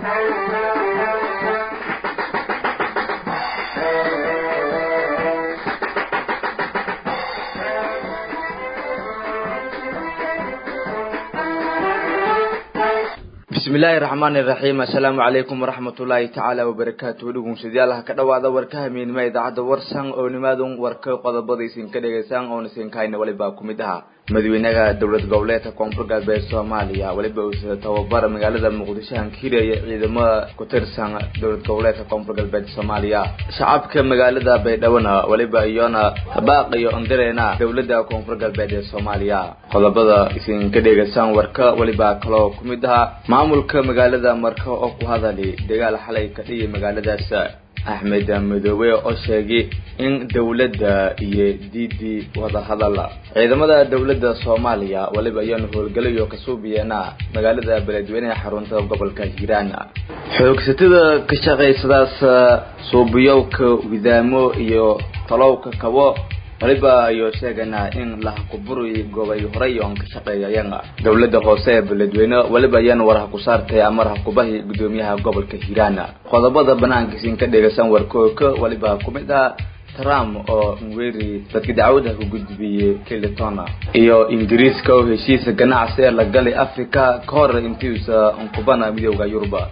bismillaahi raxmaani iraxiim assalaamu calaykum waraxmatullaahi tacaala wabarakaatu dhegeystayaal ka dhawaada warka hamiinima idaacadda warsan oo nimaadun warka qodobada isinka dhegeysaan oona isinkahayna waliba ku mid aha madaxweynaha dowlad goboleedka koonfur galbeed soomaaliya waliba uu tababar magaalada muqdisho hankiiraya ciidamada ku tirsan dowlad goboleedka koonfur galbeed soomaaliya shacabka magaalada baydhawona waliba iyona habaaqiyo ondireena dowladda koonfur galbeed ee soomaaliya qodobada isinka dhegeysaan warka waliba kaloo ku mid aha maamulka magaalada marka oo ku hadali dagaal xalay ka dhiyay magaaladaas axmed madoobe oo sheegay in dowladda iyo diidii wadahadal ciidamada dowladda soomaaliya waliba ayaanu howlgalayo kasuubiyeena magaalada beledweyneha xarunta gobolka hiiraan xoogsatada ka shaqaysadaas suubiyowka widaamo iyo talowka kabo waliba ayuu sheeganaa in lahakuburi gobay horay oon ka shaqeeyayeen dowladda hoose ee beledweyne waliba ayaan war ha ku saartay amar hakubahi gudoomiyaha gobolka hiiraan qodobada banaankiisin ka dhegeysan warkooka waliba ku mid ah trump oo nweri dadka dacwada ku gudbiyey clinton iyo ingiriiska oo heshiisa ganacsi ee la galay africa ka hor intiisa nkubana midooda yuruba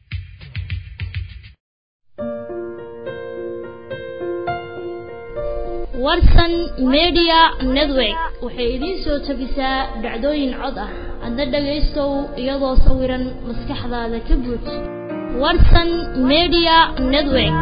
warsan media network waxay idiin soo tabisaa dhacdooyin cod ah adna dhagaystow iyadoo sawiran maskaxdaada ka buuj warsan media network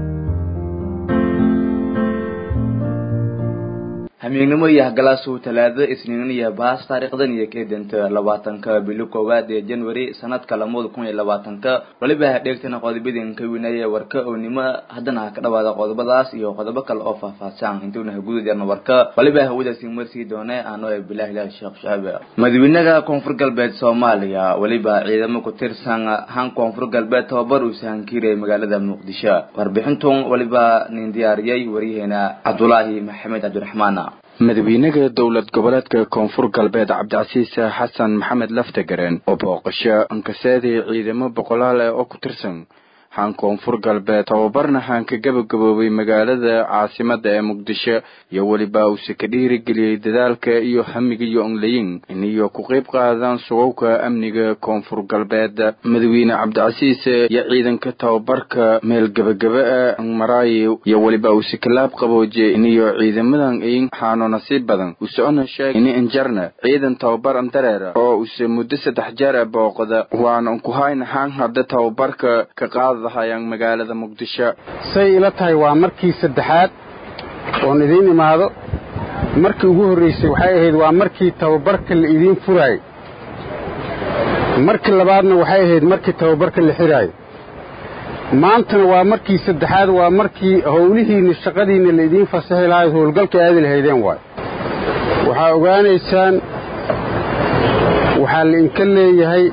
hamiignimo iyo hagalaasuu talaado isniin iyo baas taariikhdan iyo keedanta labaatanka bili koowaad ee january sanadka lamada kun iyo labaatanka waliba hadheegtana qodobadinka winaya warka ownimo haddana ka dhawaada qodobadaas iyo qodobo kale oo faahfaahsan intuuna haguda jarna warka waliba hawadaasi marsii doone ano bilahi ilahi sheekh shaabe madaxweynaha koonfur galbeed soomaaliya waliba ciidamo ku tirsan han koonfur galbeed tababar uu sahankiirayay magaalada muqdisho warbixintun waliba nin diyaariyey waryaheena cabdulaahi maxamed cabdiraxmaan madaxweynaha dowlad goboleedka koonfur galbeed cabdicasiis xasan maxamed laftagareen oo booqasho ankaseedii ciidamo boqolaal ah oo ku tirsan haan koonfur galbeed tababarna haan ka gabagaboobay magaalada caasimada ee muqdisho iyo weliba uuse ka dhiirigeliyey dadaalka iyo hamiga iyo onlayin iniyo ku qayb qaadaan sugowka amniga koonfur galbeed madaxweyne cabdicasiis iyo ciidanka tababarka meel gebagaba ah maraayi iyo weliba uuse kalaab qabooje iniyo ciidamadan ayin xaano nasiib badan usocona sheeg ini injarna ciidan tababar andareera oo use muddo saddex jeer ah booqda waana unkuhayna haan hadda tababarka ka qaada magaalada muqdisho say ila tahay waa markii saddexaad oon idiin imaado markii ugu horraysay waxay ahayd waa markii tababarka la idiin furaayey markii labaadna waxay ahayd markii tababarka la xiraayo maantana waa markii saddexaad waa markii howlihiinna shaqadiinna la idiin fasaxi lahayd howlgalka aadi lahaydeen waay waxaa ogaanaysaan waxaa la inka leeyahay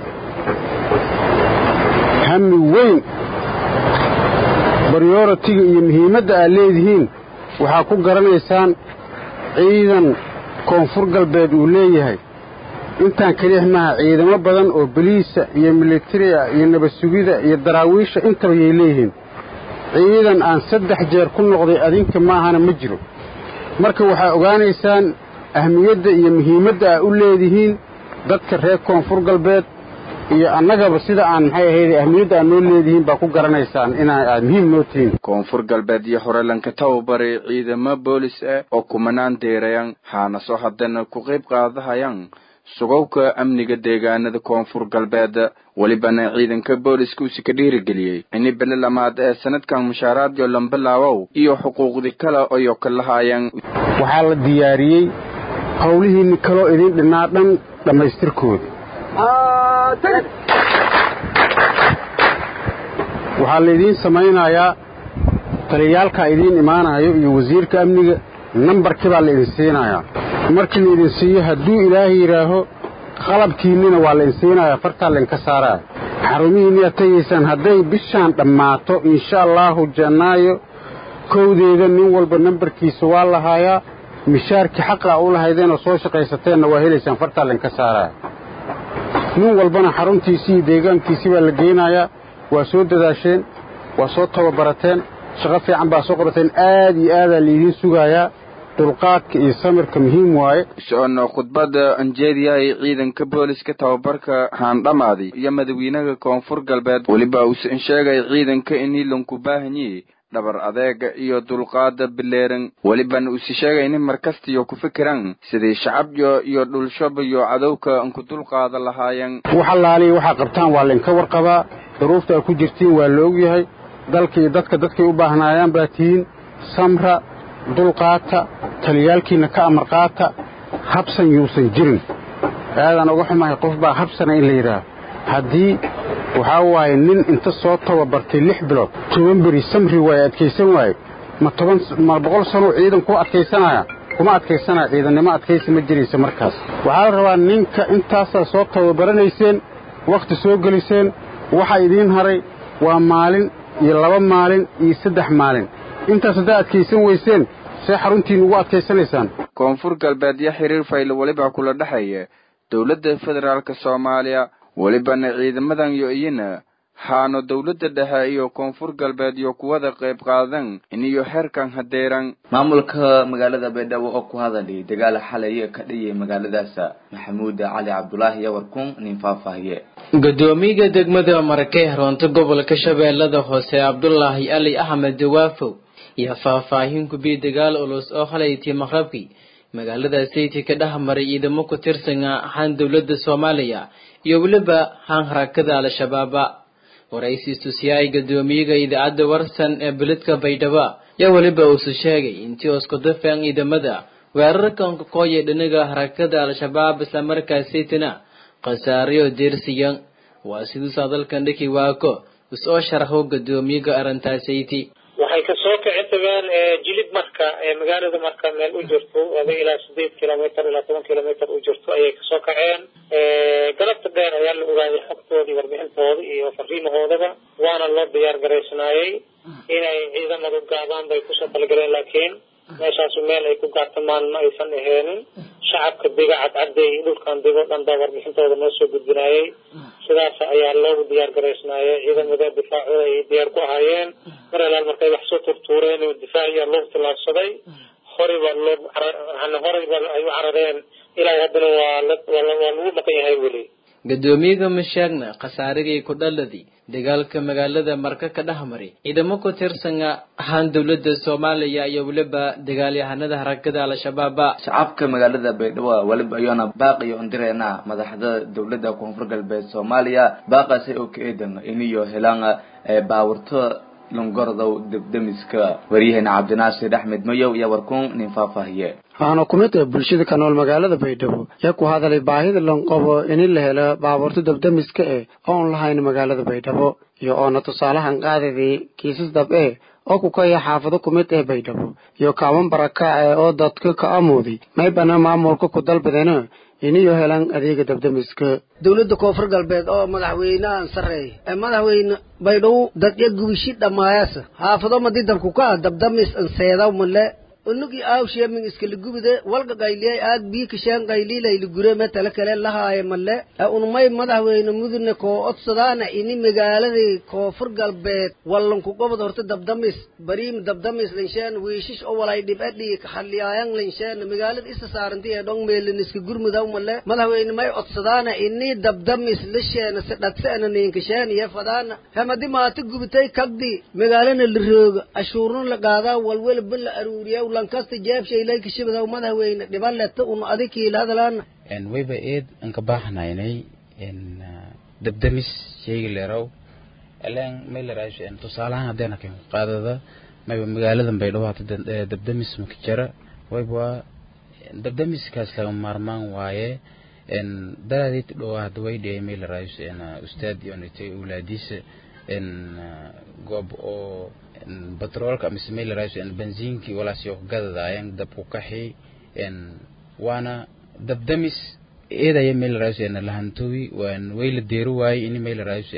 hami weyn baryoratiga iyo muhiimadda aad leedihiin waxaa ku garanaysaan ciidan koonfur galbeed uu leeyahay intaan keliix maaha ciidamo badan oo boliisa iyo militariga iyo nabad sugida iyo daraawiisha intaba yay leeyihiin ciidan aan saddex jeer ku noqday adinka maahana ma jiro marka waxaa ogaanaysaan ahmiyadda iyo muhiimadda aad u leedihiin dadka reer koonfur galbeed iyo annagaba sida aan maxay ahayd ahmiyadda aad noo leedihiin baa ku garanaysaan inaa aad muhiim noo tihiin koonfur galbeed iyo horelanka tababaray ciidamo boolis ah oo kumanaan deerayan haana soo haddana ku qayb qaadahayaan sugowka amniga deegaanada koonfur galbeed welibana ciidanka booliska usi ka dhiirigeliyey ini bele lamaad ee sanadkan mushaaraadyo lambalaawow iyo xuquuqdi kale oyo ka lahaayeen waxaa la diyaariyey howlihiinni kaloo idin dhinnaa dhan dhammaystirkooda waxaa laydiin samaynayaa taliyaalkaa idiin imaanayo iyo wasiirka amniga nambarkii baa laidin siinayaa markii laidin siiyo hadduu ilaahay yidhaaho qalabkiinnina waa laidin siinayaa fartaa laydinka saaraya xarumihiinniyaad tegaysaan hadday bishaan dhammaato insha allaahu jannaayo kowdeeda nin walba nambarkiisa waa lahaayaa mishaarkii xaqaa u lahaydeen oo soo shaqaysateenna waa helaysaan fartaa laydinka saaraya nin walbana xaruntiisii iyo deegaankiisii baa la geynayaa waa soo dadaasheen waa soo tababarateen shaqo fiican baa soo qorateen aad iyo aadaa laydiin sugayaa dulqaadka iyo samirka muhiim waaye socono khudbadda anjeediyahay ciidanka booliska tababarka haandhamaaday iyo madawiinaha koonfur galbeed weliba uusan sheegay ciidanka in hiilanku baahanyi dhabar adeega iyo dulqaada bileeran welibana usi sheegay in markastiyo ku fikiran sidii shacabyo iyo dhulshaba iyo cadowka ku dulqaada lahaayeen wax allaaliya waxaa qabtaan waa laynka warqabaa duruufta aad ku jirtiin waa la ogyahay dalka iyo dadka dadkay u baahnaayaan baa tihiin samra dulqaata taliyaalkiinna ka amar qaata habsan yuusan jirin aadaan uga xumahay qof baa habsana in la yidhaaho haddii waxaa waaye nin inta soo tababartay lix bilood toban beri samri waaye adkaysan waaye ma toban ma boqol sanoo ciidan ku adkaysanaya kuma adkaysanaya ciidannimo adkaysi ma jiraysa markaas waxaa la rabaa ninka intaasaa soo tababaranayseen wakhti soo geliseen waxaa idiin haray waa maalin iyo laba maalin iyo saddex maalin intaas haddaa adkaysan weyseen see xaruntiinna ugu adkaysanaysaan koonfur galbeed iyo xiriir fayl weliba kula dhexeeya dowladda federaalka soomaaliya welibana ciidamadan yo iyana haano dowladda dhexe iyo koonfur galbeed iyo kuwada qayb qaadan iniyo xeerkan hadeeran maamulka magaalada baydhabo oo ku hadalay dagaal xalay ka dhiyay magaaladaas maxamuud cali cabdulaahi iyo warkun nin faahfaahiye gudoomiyaha degmada marakey haroonta gobolka shabeellada hoose cabdulaahi ali axmed dawaafow iyo faahfaahin kubiy dagaal ulus oo halaytii maqrabkii magaalada sayti ka dhex maray ciidamo ku tirsan ahaan dowladda soomaaliya iyo weliba haan harakada al-shabaaba waraysi istusiyaay gadoomiyaga idaacadda warsan ee beledka baydhabo yaa weliba uusu sheegay intii oskudafeen ciidamada weerarkan kakooya dhinaga harakada al-shabaab islamarkaas saytina khasaaryo deersiyan waa siduusaa dalkan dhiki waako is-oo sharaxo gadoomiyaga arrintaassayti waxay kasoo kici tageen jilib marka magaalada marka meel u jirto ada ilaa sideed kilomitr ilaa toban kilomitr u jirto ayay kasoo kaceen galabta dheer ayaa la ogaaday xogtoodii warbixintooda iyo fariimahoodaba waana loo diyaar garaysnaayey inay ciidamadu gaadaan bay kusoo talagaleen laakiin meeshaasu meel ay ku gaartamaan ma aysan aheenin shacabka dega cadcaday dhulkan dego dhan baa warbixintooda noo soo gudbinaayey sidaas ayaa loogu diyaar garaysnaayey ciidamada difaacooda ay diyaar ku ahaayeen mar alaal markay wax soo turtuureen difaaciyaa loo tilaabsaday horeyba loo horeyba ay u carareen ilaa haddana waa waa lagu maqan yahay weli gadoomiyaga mashaagna khasaarigii ku dhaladii dagaalka magaalada marka ka dhex maray ciidamo ku tirsan ahaan dowladda soomaaliya iyo weliba dagaalyahanada harakada al-shabaaba shacabka magaalada baydhabo weliba iyoona baaqiyo indireena madaxda dowladda koonfur galbeed soomaaliya baaqaasi oo ka eedan iniyo helaan baawurto lungordow debdemiska waryaheena cabdinaasir axmed mayow iyo warkuun nin faahfaahiye waxaana ku mid ah bulshada ka nool magaalada baydhabo yaa ku hadalay baahida lan qabo in la helo baabuurta dabdamiska eh oon lahayn magaalada baydhabo iyo oona tusaalahan qaadadii kiisas dab e oo ku kaya xaafado ku mid ah baydhabo iyo kaaban barakaace oo dadka ka amooday maybana maamulka ku dalbadeena iniyo helaan adeega dabdamiska dowladda koonfur galbeed oo madaxweynahan sarreeya ee madaxweyne baydhabo dadya gubishi dhammaayasa xaafado madi dabku ka dabdamis anseedaw male unugii aawsheeming iskala gubide walga qayliyay aad bii kasheen qayliilayli gure metale kale lahaaye male ee unmay madaxweyne mudune koo odsadaana ini magaaladii koonfur galbeed wallanku gobod horta dabdamis bariim dabdamis linsheen wiishish o walay dhibadhii kaxaliyaayan linsheen magaalada isa saaranti ee dhong meelin iska gurmudaw male madaxweyne may odsadaana ini dabdamis lisheena si dhadseena niinkasheen iyo fadaana hemadi maata gubitay kagdi magaalana la rooga ashuurun la qaadaa walwelba la aruuriya lankasta jeebshaylay kashibadaw madaxweyne dhiban leta un adikiila hadalaana wayba eed anka baaxnaynay dabdamis sheyga leeraw eleen may leraasho tusaalahaan haddayna kan qaadada mayba magaaladan baydhabo hata dabdamis maka jara wayba waa dabdamiskaas laga maarmaan waaye daraadeyta dhowaa hadda way dhiyay may leraasho ustaad yonitay awlaadiisa goob oo batroolka mise may leraasho benziinkii walaasyo gadadaayeen dab ku kaxi waana dabdamis eedaya may leraasho lahantowi waan way la deero waaye ini may leraasho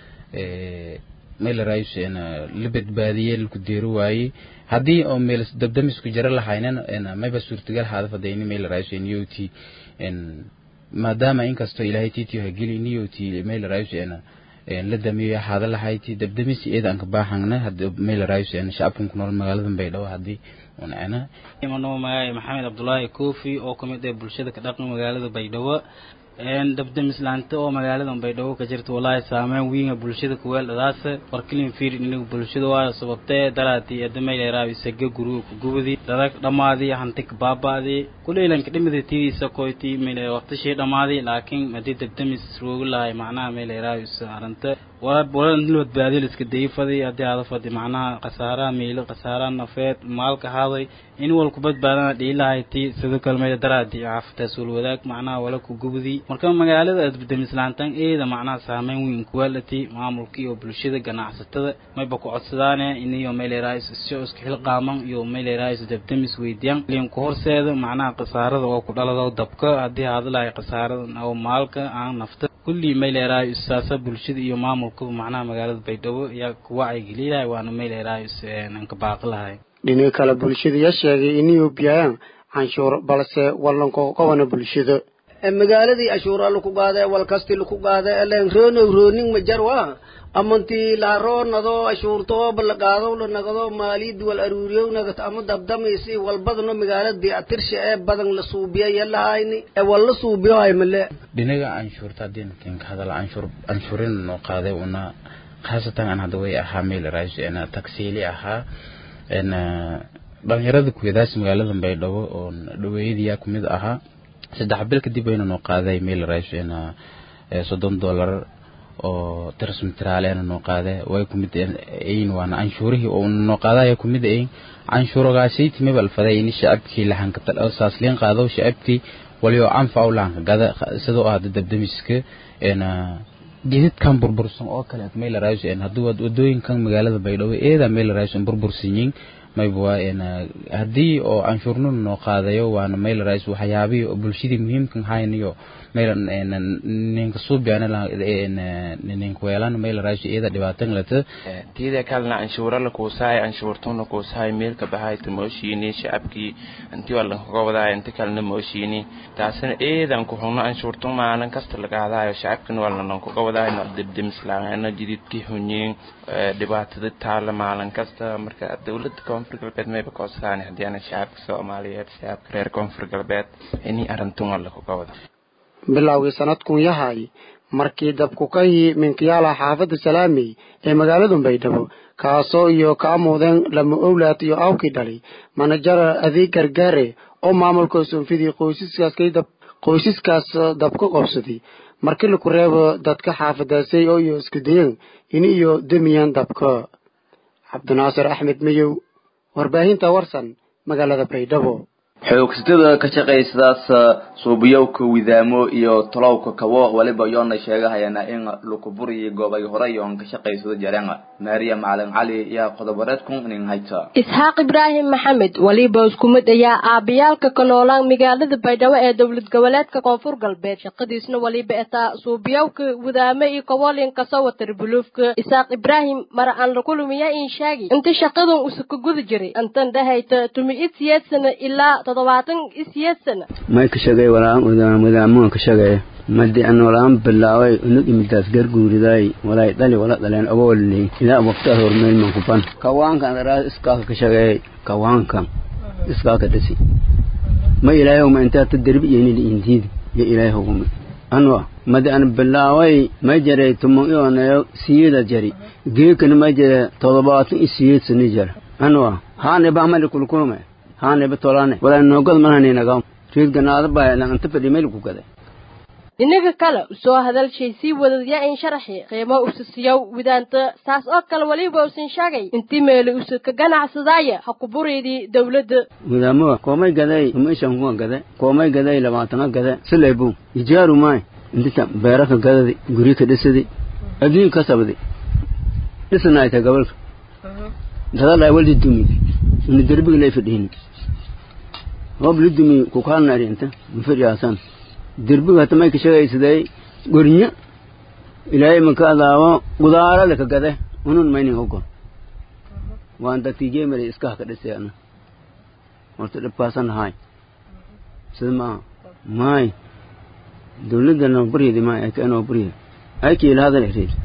may leraasho la badbaadiye laku deero waaye haddii oo meel dabdamisku jara lahaynan mayba suurtagal haadafada ini may leraasho niyoti maadaama inkastoo ilaahay titiyo hageli niyoti may leraasho la damiyo hada lahayti dabdamis iyada aan ka baaxangna hadii meel raayus aan shacabkan ku nool magaalada baydhabo hadii una ana imano magaay maxamed cabdullaahi koofi oo kamid ah bulshada ka dhaqan magaalada baydhabo een dabdamis laanta oo magaalada baydhabo ka jirta wallahi saameyn weyn bulshada ku weeldadaas warkilin fiir in bulshada waa sababtee dalaati adamay leeraa isaga guriga ku gubadi dadag dhamaadi hanti ka baabaadi kuleelanka dhimada tiisa koyti meel waqti shay dhamaadi laakiin hadii dabdamis roogu lahay macnaha meel leeraa aranta wala wala nilwad baadil iska dayfadi hadii aad fadi macnaha qasaara meelo qasaara nafeed maalka haaday in wal ku badbaadana dhiilahay ti sidoo kale meel daraadi caafita suul wadaag macnaha wala ku gubadi marka magaalada dabdamislaantan eeda macnaha saameyn weyn ku waalati maamulka iyo bulshada ganacsatada mayba ku codsadaane iniyo meel raayis isoo iska xilqaaman iyo meel raayis dabdamis weydiyaan liin ku horseeda macnaha qasaarada oo ku dhalado dabka hadii aad lahay qasaarada oo maalka aan nafta kulli meel raayis saasa bulshada iyo maamulka macnaha magaalada baydhabo ayaa ku wacyigelinahay waana meel raayis aan ka baaqi lahay dhinaca kale bulshada yaa sheegay inay biyayaan canshuur balse wallanko qabana bulshada magaaladii ashuura laku qaade walkasti laku qaade elen roonow rooning majar waa amanti laharoo nado ashuurtoo balaqaado la nagado maaliyad wal aruuriyow nagat ama dabdamaysi walbadano magaalada biatirsha ee badan la suubiya yalahayni ee wal la suubiyo hay male dhinaga canshuurta haddii kinka hadala canshuur canshuurin noo qaaday una khaasatan aan hadda way ahaa meel raayis ena tagsiili ahaa ena dhalinyarada kuwadaas magaalada baydhabo oo dhaweeyadiyaa kumid ahaa saddex bil kadib ayna noo qaaday meel raayis ena soddon dollar oo tirsmitraal ayna noo qaaday way kumid ayin waana canshuurihii oo noo qaadaya kumid ayin canshuuragaashayti mabal faday ini shacabkii lahanka saasliin qaado shacabkii waliyo anfac lahanka gada sidoo ah dabdamiska ena geedadkan burbursan oo kale meel raayis en haddii wadooyinkan magaalada baydhabo eeda meel raayis burbursan yihiin mayba haddii oo canshuurnuna noo qaadayo waana meel raayis waxyaabihii oo bulshadii muhiimkan hayniyo meel ninka suubiana ninka weelan meel raayis iyada dhibaatan lata tida kalena canshuura la kuusahay canshuurtuna kuusahay meelka bahayta mooshiini shacabkii intii waa lankaga wadaaya inta kalena mooshiini taasina eedan ku xugno canshuurtu maalin kasta lagaadaayo shacabkina waa lanankaga wadaayo dibdimislaana jididkii hunyiin dhibaatada taala maalin kasta marka dowladda koonfur galbeed mayba koosaan haddii ana shacabka soomaaliyeed shacabka reer koonfur galbeed inii arintun waa lakaga wada bilowgii sanadkun yahay markii dabku ka yi minkiyaala xaafadda salaamey ee magaalada baydhabo kaasoo iyo ka amuudeen lama owlaad iyo awkii dhalay manajara adeeg gargaare oo maamulka soonfidii qoysaskaas dab qoysaskaas dab ka qobsaday markii laku reebo dadka xaafadaasay oo iyo isku dayeen in iyo demiyan dabka cabdinaasir axmed mayow warbaahinta warsan magaalada baydhabo xoogsatada ka shaqaysadaas suubiyowka widaamo iyo tolowka kabo waliba yoona sheegahayana in lukuburiyi goobay horay oon ka shaqaysado jareen maariya macalin cali yaa qodobareedkun inin hayta isxaaq ibraahim maxamed waliba isku mid ayaa aabbayaalka ka noolaan magaalada baydhabo ee dowlad goboleedka koonfur galbeed shaqadiisna waliba etaa suubiyowka widaamo iyo kabolin kasoo watar buluufka isaaq ibraahim mara aan la kulumiya in sheegi inta shaqadan usuka guda jiray intan dhahayta tumi id siyeed sana ilaa toddobaatan isiyeed sana may ka shagay walaan wadaamuhan ka shagay madi an walaan bilaaway unug imidaas garguuridaay walay dhali wala dhaleen ogoolni ilaa waqtaa hormeel man kuban kawaankan daraas iskaaka ka shagay kawaankan iskaaka dhasi ma ilaahay huma intaa ta derbi iyonili indiidi yo ilaahay hugumi anwa madi an bilaaway may jaray tumon ioneyo siyida jari geekani may jare toddobaatan isiyeed sani jar anwa haaniba amali kulkulume haaniba tolane walaa noogad manhaninagaw riid ganaada baa anta fadhi meel ku gaday dhinaga kale usoo hadalshay sii wadadya in sharaxi qiimo usasiyow widaanta saas oo kale weliba usan sheegay intii meeli usa ka ganacsadaaya ha ku buriydii dowladda widaamoa koomay gaday umaishan kuwa gade koomay gaday labaatana gade silaybu ijaaru maay intita beera ka gadadi guri ka dhisadi adduun ka sabdi dhisanaayta gobolka dadalaa waldi dumi ina derbiga lay fadhiini hoob li dumi kukaanari inta mafadhiyaasan derbiga hata may ka shagaysaday gornya ilaahay maka adaawo gudaarada ka gade unun maynin ogon waan dadkii mari iskaha ka dhisay ana horta dhibkaasan lahaay sida maaha maay dawladda noo baryadi maay ay ka noo baryadi ay kiila hadal ereed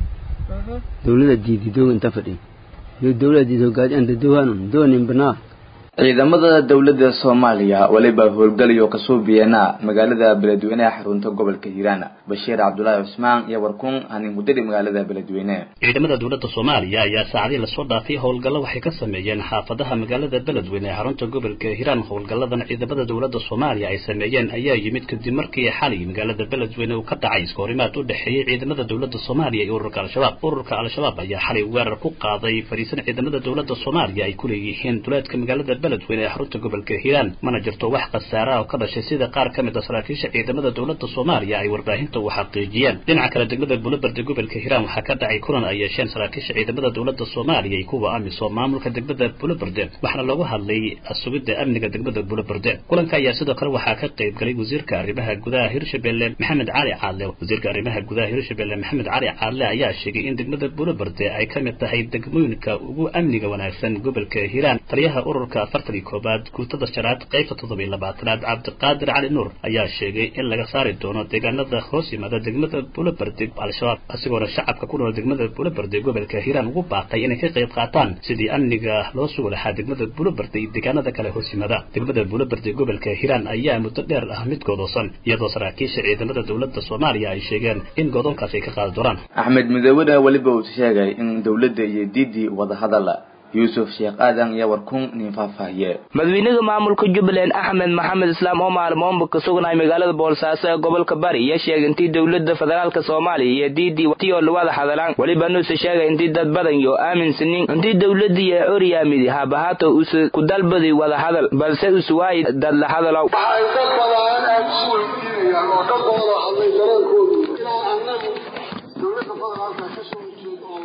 dawlada diidi doog inta fadhi yo dawlada diidi hogaadi anta dowhanun doonin banaa ciidamada dowladda soomaaliya weliba howlgalayo kasoo biyeena magaalada beledweyne ee xarunta gobolka hiiraan bashiir cabdulaahi cusmaan iyo warkun hanin mudadi magaalada beledweyne ciidamada dowladda soomaaliya ayaa saacadii lasoo dhaafay howlgallo waxay ka sameeyeen xaafadaha magaalada beledweyne ee xarunta gobolka hiiraan howlgalladan ciidamada dowladda soomaaliya ay sameeyeen ayaa yimid kadib markii xalay magaalada beledweyne uu ka dhacay iskahorimaad u dhexeeyey ciidamada dowladda soomaaliya iyo ururka al-shabaab ururka al-shabaab ayaa xalay weerar ku qaaday fariisan ciidamada dowladda soomaaliya ay ku leeyihiin duleedka magaalada beledweyne ee xarunta gobolka hiiraan mana jirto wax khasaara oo ka dhashay sida qaar ka mid a saraakiisha ciidamada dowladda soomaaliya ay warbaahinta u xaqiijiyeen dhinaca kale degmada bulobarde gobolka hiiraan waxaa ka dhacay kulan ay yeesheen saraakiisha ciidamada dowladda soomaaliya iyo kuwa amisom maamulka degmada bulobarde waxaana loogu hadlay sugidda amniga degmada bulobarde kulanka ayaa sidoo kale waxaa ka qayb galay wasiirka arrimaha gudaha hirshabelle maxamed cali caadle wasiirka arrimaha gudaha hirshabelle maxamed cali caadle ayaa sheegay in degmada bulobarde ay ka mid tahay degmooyinka ugu amniga wanaagsan gobolka hiiraan taliyaha ururka afartan iyo koobaad guutada shanaad qaybta toddoba iyo labaatanaad cabdiqaadir cali nuur ayaa sheegay in laga saari doono deegaanada hoos yimaada degmada bulobarde al-shabaab asigoona shacabka ku nool degmada bulobarde gobolka hiiraan ugu baaqay inay ka qayb qaataan sidii amniga loo sugi lahaa degmada bulobarde iyo deegaanada kale hoos yimaada degmada bulobarde gobolka hiiraan ayaa muddo dheer ah mid goodoosan iyadoo saraakiisha ciidamada dowladda soomaaliya ay sheegeen in goodoonkaas ay ka qaadi doonaan axmed midoobena weliba uu sheegay in dowladda iyo diidii wadahadal yuusuf sheekh aadan iyo warkun nin faahfaahiye madaxweynaha maamulka jubbaland axmed maxamed islaam oo maalmoonba ka sugnaay magaalada boolsaaso ee gobolka bari iyo sheegay intii dowladda federaalka soomaaliya iyo diidii tiyoo lawada hadalaan weliba nuuse sheegay intii dad badan iyo aaminsanin intii dowladii ee oryaamidi haabahaato use ku dalbadi wada hadal balse use waayi dad la hadalow waxay dad badan aad isu weydiinayaan oo dad wada hadlay dareenkoodu inaan annagu dowladda federaalka ka soo horjeed oo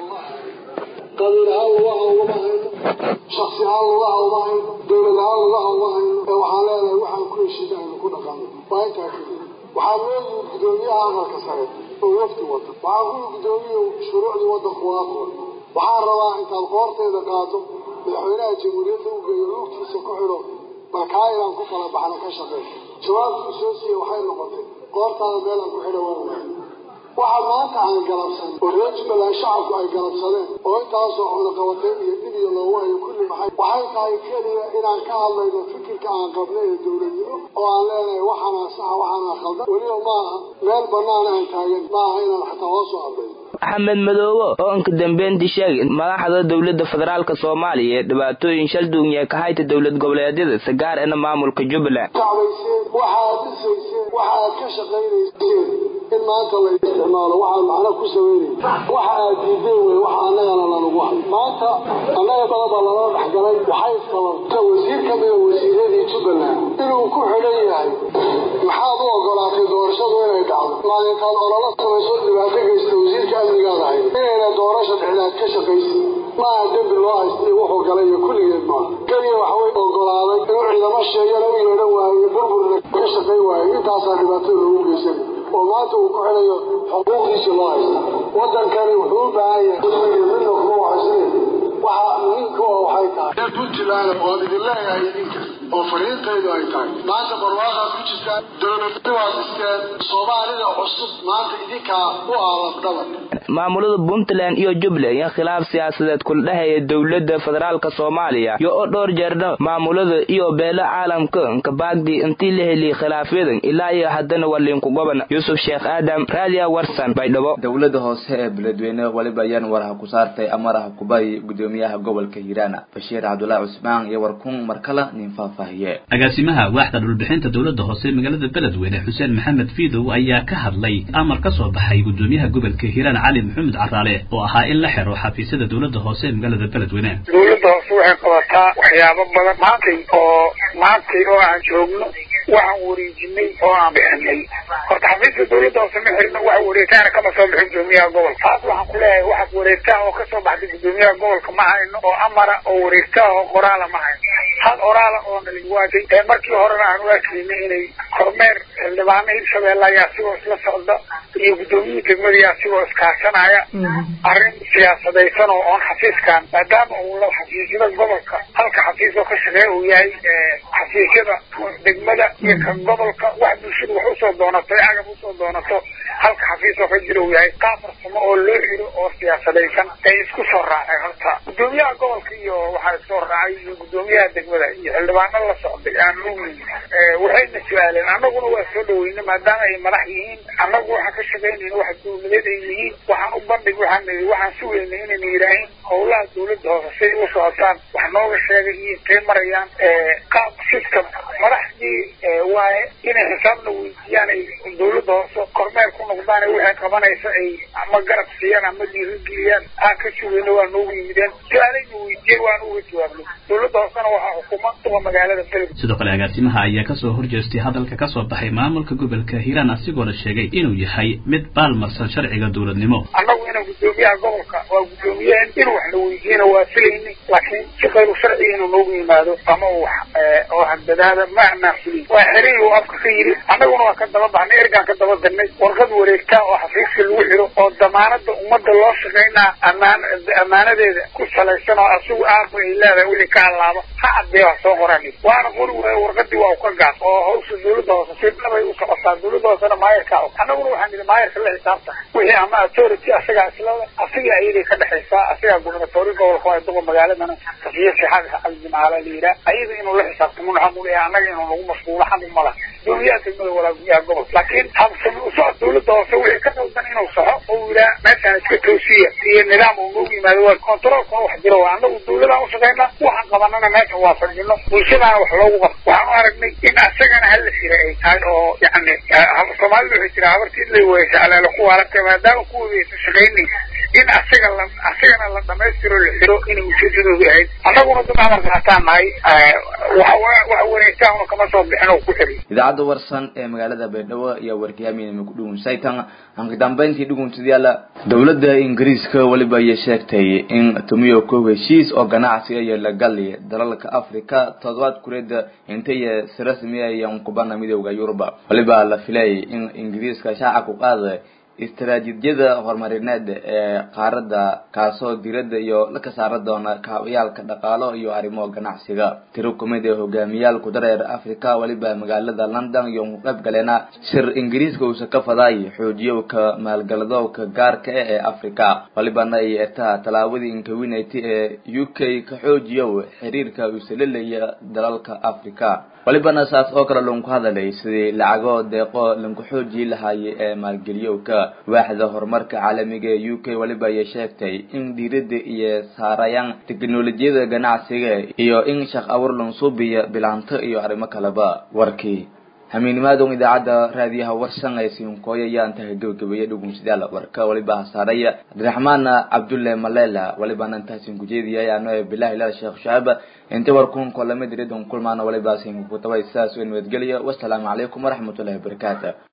qabiil ahaan lugaha ugama hayno shaksi ahaan lugaha uma hayno dowlad ahaan lugaha uma hayno ee waxaan leenahay waxaan ku heshiina aynu ku dhaqanno waa intaa keliya waxaa loo yimid gudoomiyaha aqalka sare oo wafdi wada waxaa ku yimid gudoomiya shuruucdii waddanku waa furan waxaan rabaa intaad qoorteeda qaado madaxweynaha jamhuuriyadda u geeyo lugtiisa ku xidho bal kaa inaan ku kala baxno ka shaqeey jawaabtuu soo siiye waxay noqotay qoortaada meelaan ku xidha waan waay waxa maanta aan galabsan oo reer jubbaland shacabku ay galabsadeen oo intaasoo cunaqabateyn iyo dhib iyo loogu hayo kulli maxay waxay tahay keliya inaan ka hadlayno fikirka aan qabno ee dowladnimo oo aan leenahay waxaanaa saxa waxaanaa khaldan weliba maaha meel bannaan aan taagan maaha inaan xataa hoos u hadlayno axmed madoobe oo inka dambeyntii sheegay madaxda dowladda federaalka soomaaliya ee dhibaatooyin shal duunya ka hayta dowlad goboleedyada sagaar ena maamulka jubbaland kacbayseen waxaad dhisayseen waxaad ka shaqaynayseen in maanta la isticmaalo waxaan macno ku sameynay waxa aad diideen wey waxa annagana lanagu hay maanta annaga badaba lala dhexgalay waxay sababta wasiir ka mida wasiiradii jubbaland inuu ku xidhan yahay maxaad u ogolaatay doorashadu inay dhacdo maalintaad ololo samayso dhibaato geysta wasiirka amnigaada hay inayna doorasha dhexdaad ka shaqaysin maaha dembi loo haysta iyo wuxuu galay iyo kulligeed maaha keliya waxbay ogolaaday inuu ciidamo sheegana u yeedhan waayo burburna ka shaqayn waayo intaasaa dhibaatada loogu geysanay oo maanta uu ku xidhayo xuquuqdiisa loo haysta waddankani wuxuu u baahan yahay midna kuma waxaysine waxa muhiimka oo waxay tahay reer puntland oo idin leeyahay idinka oo fariintaydu ay tahay maanta barwaaqaad ku jirtaan dowladnimo waad dhisteen soomaalida cusub maanta idinkaa u aalab dhaban maamulada puntland iyo jubbaland iyo khilaaf siyaasadeed kula dhexeeya dowladda federaalka soomaaliya iyo oo dhowr jeerna maamulada iyo beelo caalamka kabaagdi intii la heliyay khilaafyadan ilaa iyo haddana waa liinku goban yuusuf sheekh aadam raadiya warsan baydhabo dowladda hoose ee beledweyne weliba ayaan waraha ku saartay amaraha kubay gudoomiyaha gobolka hiiraan bashiir cabdulaahi cusmaan iyo warkun markale nin faahfaahiye agaasimaha waaxda dhulbixinta dowladda hoose magaalada beledweyne xuseen maxamed fiidow ayaa ka hadlay amar ka soo baxay gudoomiyaha gobolka hiiraan cali maxamed caraale oo ahaa in la xiro xafiisyada dowladda hoose ee magaalada beledweyne dowladda hoose waxay qabataa waxyaabo badan maantay oo maantay oo aan joogno waxaan wareejinay oo aan bixinay horta xafiiska dowladda hoose ma xirno wax wareegtaana kama soo bixin gudoomiyaha gobolka taas waxaan ku leeyahay waxaad wareegtaa oo kasoo baxday gudoomiyaha gobolka ma hayno oo amara oo wareegtaa oo qoraala ma hayno hal oraala oo naliwaajay ee markii horena aan u arkaynay inay kormeer xildhibaano hirshabeelle ayaa sigoo isla socda iyo gudoomiyihii degmadii asigoo iskaashanaya arrin siyaasadaysan oo oon xafiiskan maadaama uu la xafiisyada gobolka halka xafiis oo ka shaqeeya uu yahay xafiisyada degmada iyo ka gobolka wax bulshadu wax usoo doonato agab usoo doonato halka xafiis oo ka jira uu yahay qaab farsamo oo loo xiro oo siyaasadaysan ay isku soo raaceen horta gudoomiyaha gobolka iyo waxaa isoo raacay iyo gudoomiyaha degmada iyo xildhibaano la socday aan lugeyn waxayna su-aaleen annaguna waa soo dhaweyna maadaama ay madax yihiin annagu waxaan ka shaqaynayna wax dawladeed ay yihiin waxaan u bandhig waxaan nidi waxaan sugayna inayna yidhaahin howlaha dawladda hoose say u socotaan wax nooga sheegay iyo intay marayaan qaab system madaxdii waaye inay xisaabna weydiiyaan ay dawladda hoose kormeer ku noqdaan waxay qabanaysa ay ama garab siiyaan ama dhiirigeliyaan aan ka sugayna waa noogu yimideen su-aalayna weydiiyeen waan uga jawaabnay dawladda hoosena waxaa xukuma kuwa magaalada beled sidoo kale agaasimaha ayaa kasoo horjeestay hadalka kasoo baxay maamulka gobolka hiiraan asigoona sheegay inuu yahay mid baalmarsan sharciga dowladnimo annagu inaan gudoomiyaha gobolka waa gudoomiyaheen inuu wax la weydiiyana waa filayni laakiin si qayru sharciga inuu noogu yimaado ama uu wax oo handadaada ma anaan filin waa xerin uu afka ka yidhi annaguna waa ka daba baxnay ergaan ka daba darnay warqad wareegtaa oo xafiiska lagu xiro oo damaanada ummadda loo shaqaynaa amaan ammaanadeeda ku salaysan oo asigu aarba ay leedahay wixii ka allaaba ha caddee wax soo qorani waana qori waaye warqadii waa u ka gaas oo hawsha dawladda hoose si dhabay u socotaa dawladda hoosena maayarka og annaguna waxaan nidhi maayarka la xisaabta wixii ama authority asagaa islada asiga ayaday ka dhexaysaa asigaa gubernatori gobolka waa duqa magaaladana safiya sixaad cabdimaala la yidhaah ayada inuu la xisaabtamo xaq u leeyahay annaga inuu nagu mashquulo xaq uma laha gudoomiyaha degmada walaa gudoomiyaha gobolka laakiin habsami u socod dawladda hoose wixii ka qaldan inuu saxo oo yidhaah meeshaan iska toosiya iyo nidaam uu noogu yimaado waa controlkuna wax jiro waa annagu dawladaan ushaqaynaa waxaan qabanana meesha waa fadhino bulshadaana wax loogu qabto waxaan u aragnay in asagana hala xira ay tahay oo yani soomaalida waxay tiraa habartii lay weysa alaala ku waaragtay maadaama kuwadaysa shaqaynaysa in asaga la asagana la dhamaystiro la xiro inay ujeedadoodu ahayd annaguna dad amar qaataan nahay wax wareegtaahuna kama soo bixin oo ku xiriy idaacadda warsan ee magaalada baydhabo iyo warkiyaaminima ku dhugunsaytan anka dambeyntii dhugunsadayaala dowladda ingiriiska weliba ayay sheegtay in tumiyo kow heshiis oo ganacsi iyo lagali dalalka africa toddobaad kureeda intay si rasmi ayan kubana midooda yuruba weliba la filay in ingiriiska shaaca ku qaada istaraatiijiyada horumarineed ee qaaradda kaasoo diradda iyo la ka saara doona kaabayaalka dhaqaalo iyo arrimo ganacsiga tiro kumid ee hogaamiyaal kudareer africa weliba magaalada london iyo ku qayb galeena shir ingiriiska uusa ka faday xoojiyowka maalgaladowka gaarka ah ee africa welibana ay ertaha tallaabadii inkawinati ee u k ka xoojiyow xiriirka uusalelaya dalalka africa welibana saas oo kale lanku hadalay sidii lacago deeqo lanku xoojii lahaayay ee maalgeliyowka waaxda horumarka caalamiga ee u k weliba ayay sheegtay in diiradda iyo saarayaan teknolojiyada ganacsiga iyo in shaq awur lansuubiya bilaanto iyo arrimo kaleba warkii hamiinimaadon idaacadda raadiyaha warsan ee siinkooya ayaan tahay gebagabeeye dhugunsadaal warka weliba hasaaraya cabdiraxmaan cabdulle malela welibana intaasin kujeediyay ano bilahi ilaal sheekh shacaab inta warkun kolama diridon kulmaana weliba siinkukutabay sidaas u nabadgeliya wasalaamu calaykum waraxmatullahi wabarakaatu